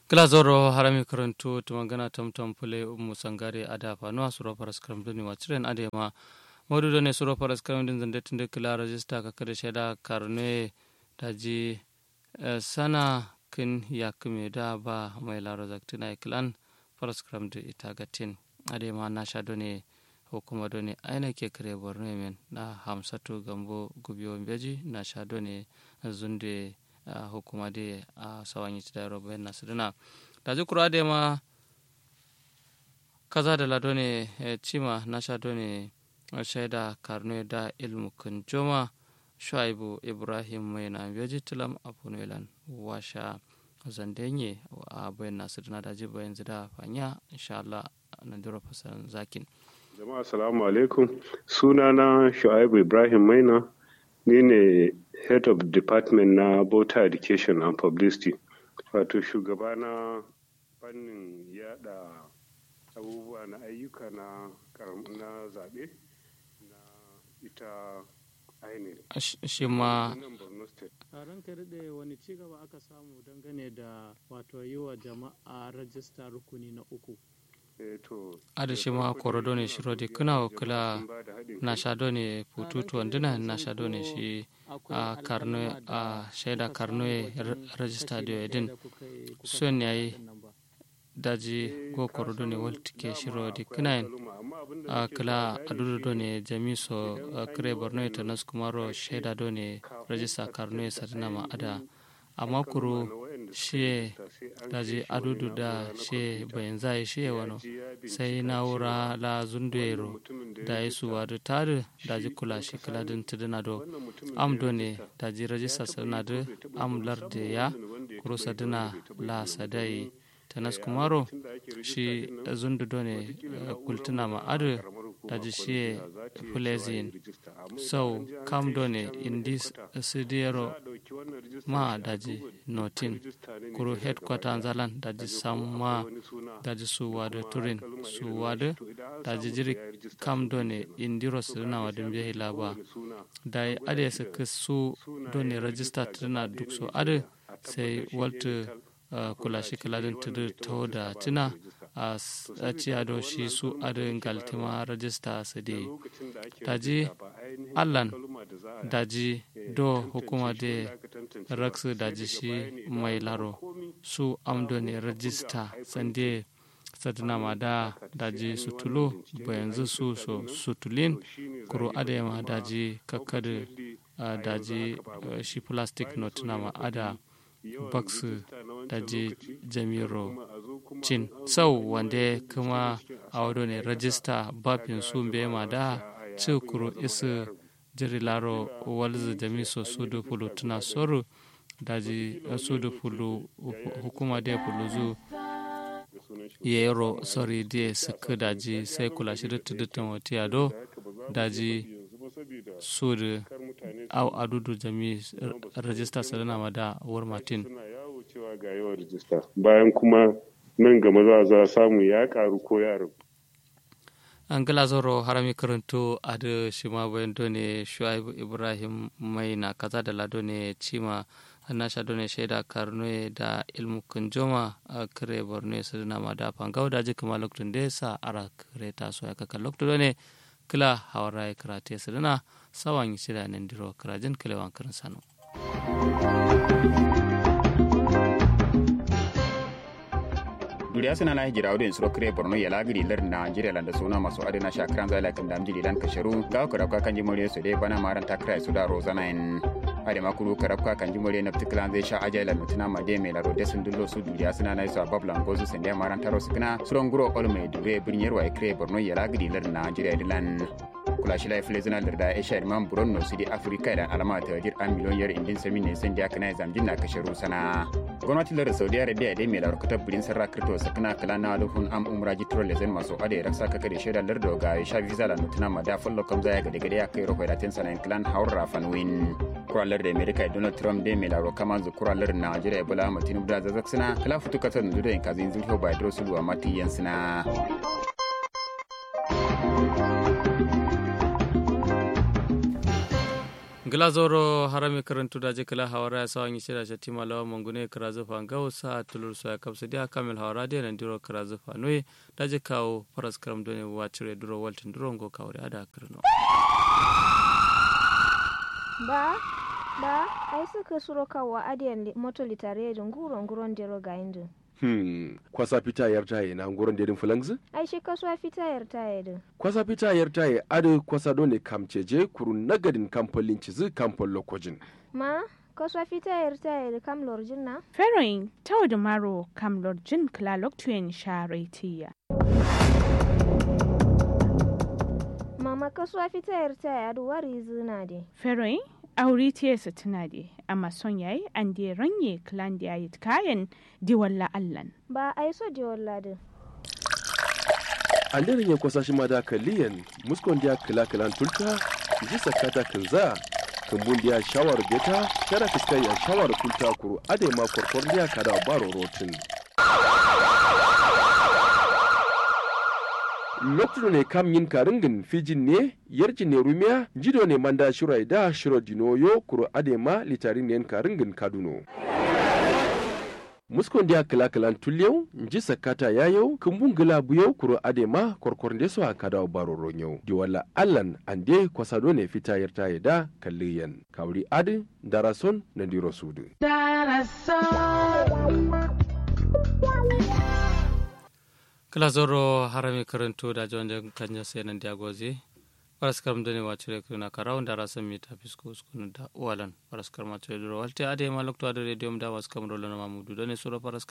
glazoro harami karantu tumangana tamtam pule umu sangare ada fanuwa suro paras karam duni wachiren ade ma modu done suro paras karam din zande tunde kila rajista ka kada sheda karne daji sana kin yakume da ba mai laro zaktina iklan paras karam du ita gatin ade ma na sha done hukuma done aina ke kare borno men na hamsatu gambo gubiyo beji na sha done zunde uh, hukuma de a uh, sawanyi ci da robo na sirina da ji kura da ma kaza da lado ne eh, cima na sha ne shaida karno da ilmu kun joma shuaibu ibrahim mai na beji tilam a punelan washa zandenye a bayan na sirina da ji bayan zida fanya insha Allah na dira fasan zakin jama'a assalamu alaikum sunana shuaibu ibrahim maina ni ne head of department na voter education and publicity wato shugaba na fannin yada abubuwa na ayyuka na na zaɓe na ita INEC. shi ma a ranka daɗe wani ci gaba aka samu dangane da wato yi wa jama'a rajista rukuni na uku ada shi ma korodo ne shiro di kuna wakila na shado ne pututu wanduna na shado ne shi a karno a shaida karno rajista da yadin son yayi daji go korodo ne waltike shiro di kuna a kila adudu do ne jamiso kire borno ita nas kumaro shaida do ne rajista karno ya sadina ma ada amma kuro shi daji adudu da shi bayan zai shi wano sai na'ura la zunduero da ya su wadu tare daji kula shi kula din tuduna do am do ne daji rajista sadina do am larde ya kuro sadina la sadai tanas kumaro shi zundu do ne kultuna ma adu daji shi fulezin so kam do ne indis sidiyaro ma daji notin kuro headquarter zalan daji samma daji su wada turin su wada daji jiri kam do ne indiro sirina wadin biya laba da ade su su do ne register tana duk so ade sai walta kula shi kaladin tudu to da tuna a ciyado shi su adin galtima rajista su de daji allan daji do hukuma de raksu daji shi mai laro su amdo ne rajista sande sadina ma da daji sutulu bayanzu su so sutulin kuro adema daji kakkadu daji shi plastic note na ma ada baksu daji jamiro cin sau wanda kuma a wado ne rajista bafin su ma da cikuru isu jiri laro walzu jami so sudu fulu tuna soru daji sudu fulu hukuma da fulu zu yero sorry da suka daji sai kula shi da tudutan wata yado daji sudu au adudu jami rajista sadana ma da war martin cewa ga yawan rajista bayan kuma nan gama za za samu ya karu ko ya rabu an gala zoro harami karanto a da shi ma bayan done shuaibu ibrahim mai na kaza da lado ne cima na sha done shaida karno da ilmu kunjoma a kare borno su na ma da fangau da jika lokacin da sa ara kare ta so ya kaka lokacin ne kila hawara ya karate su dana sawan shida nan diro karajin kilewan karin sanu. duriya suna na hijira wadin suro kire borno ya lagiri lar nigeria landa suna masu adana shakaran zala kan damji dilan kasharu ga ku rabka kan jimore su dai bana maran takra su da rozana in ade makuru karabka kan jimore na tiklan zai sha ajala mutuna ma de mai laro desun dullo su duriya suna na su bablan gozu sun da maran taro su kana suron guro ol mai dure birniyar wa kire borno ya lagiri lar nigeria dilan kula shi lai fili zina larda ya shari man buron no sidi afirka da alama ta wajir an miliyon yar indin sami ne sun da kana zamjin na kasharu sana gwamnati lar saudi arabia dai mai larkutar birin sarra kirto sakana kala na alufun am umra jitro lezen masu ade raksa kaka da shaidar larda ga ya sha visa da nutuna ma da fallo kam zaya ga daga ya kai rohoi latin sanan clan haura fanwin kuralar da america donald trump dai mai laro kama zu kuralar najeriya bola matinu da zazak suna kala fitu kasar da da kazin zulho ba dro sulu amma tiyan suna glazoro harami karantu daje kala hawara ya sawangi shida shati malawa mangune karazu fa ngau sa tulur so ya kapsa dia kamil hawara dia nan diro karazu fa noye daje kawo paras karam done wachire duro waltin duro ngo kawre ada karno ba ba ai suka suro kawo adiyan moto litare da nguro nguron dero ga indu Hmm, kwasa fita yar taye na nguron dedin fulangzi? ai shi kasuwa fita yar taye din Kwasa fita yar taye adu kwasa dole kamceje kuru nagadin kamfolin cizi kamfol lokojin. ma kasuwa fita yar taye da kam lorjin na Feroin tau da maro kam lorjin klalok tuyen sharetiya. mama kasuwa fita yar taye adu wari zina de Feroin auri tiyesa tuna de amma son yayi an de ranye klan da yayi kayan di walla allan. ba ai so de walla din An daren ya kwasa shi ma da kaliyan muskon dia kila kilan tulta ji sakata kinza kumbun dia shawar beta kada fiskai ya shawar kulta kuru ade ma korkor dia kada baro rotin. lokacin ne kam yin karingin fijin ne yarjin ne rumiya jido ne manda shirai da shiro dinoyo kuro adema litarin ne karingin kaduno muskon dia kila kilan tulyau nji sakata yayau kumbun gila buyau kuro adema korkor de so akada baro ronyau di wala allan ande kwasado ne fita yarta da kalliyan kawri adi darason na diro sudu kala zoro harami karantu da jonje kanya senan diagozi paras karam dane wacire kuna karaw ndara sami ta fisko skunu da walan paras karma to duro walte ade ma lokto ade redium da was kamro lana mamudu dane sura paras